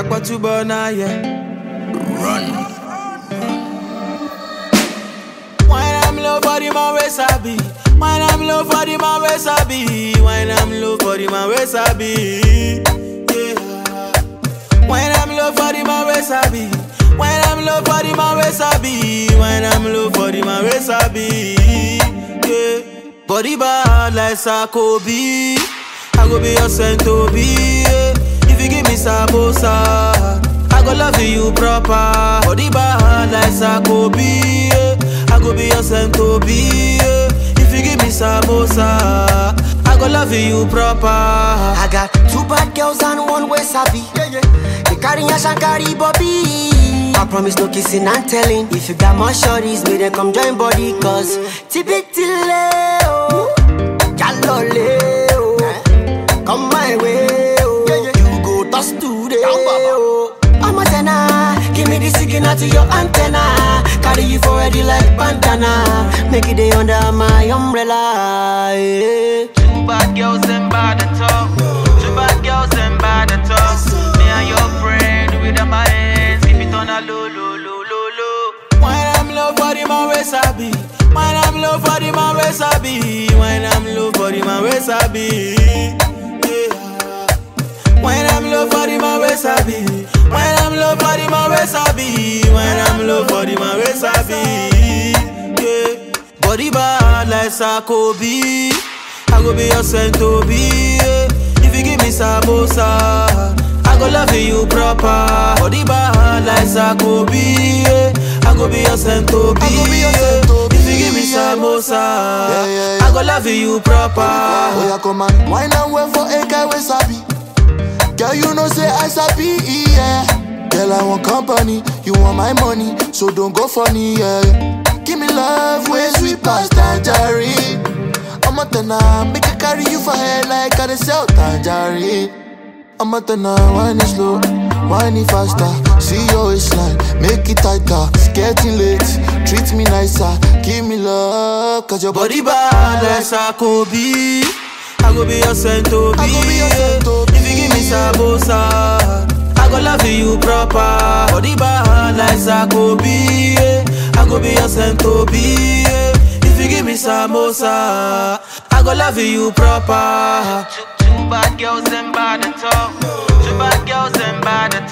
Akpatuba na yeah. Run. Wine I'm low for the man we sabi. Wine I'm low for the man we sabi. Wine I'm low for the man we sabi. Yeah. Wine I'm low for the man we sabi. Wine I'm low for the man we sabi. Wine I'm low for the man we sabi. Yeah. Body bad like Sakobi. I go be your Sentobi. Yeah. If you give me samosa, I go love you proper. Body bad like Sakobi. Yeah. I go be your Sentobi. Yeah. If you give me samosa, I go love you proper. I got two bad girls and one way sabi. They carry a shankari bobby. I promise no kissing and telling. If you got more shorties, may they come join body. Cause Tibitile, oh, Jalole, oh, come my way, oh, you go toss today, oh. I'm a tenor, give me the signal to your antenna. Carry you for ready like bandana. Make it day under my umbrella. Yeah. Two bad girls them bad at all. Two bad girls them bad at all. Me and your friend with them my hands, keep it on a low, low, low, low, low. Wine I'm low for the man we sabi. Wine I'm low for the man we sabi. Wine I'm low for the man we sabi. Yeah. Wine I'm low for the man we sabi. Wine I'm low for the man we sabi. Wine I'm low for the man we sabi. Yeah. Body bad like Sakobi. I go be your Sentobi. Yeah. If you give me samosa, I go love you proper. Body bad like Sakobi. Yeah. I go be your Sentobi. I go be your yeah. Sentobi, If you give me yeah. samosa, Yeah, yeah, yeah. I go love you proper. Oh yeah, come on, wine and wait for a guy we sabi. Girl, you know say I sabi, yeah. Girl, I want company, you want my money, so don't go funny, yeah. Give me love, way sweet past tangerine. I'm a tenor, make I carry you for head like I dey sell tangerine. I'm a tenor, wine it slow, wine it faster. See your waistline, make it tighter. It's getting late, treat me nicer, give me love, cause your Body body bad like Sakobi. I go be your Sentobi. I go be your yeah. Sentobi. If you give me samosa, I go love you proper. Body bad like Sakobi. Yeah. I go be your Sentobi. Yeah. If you give me samosa, I go love you proper. Two, two bad girls them bad at all. Two bad girls them bad at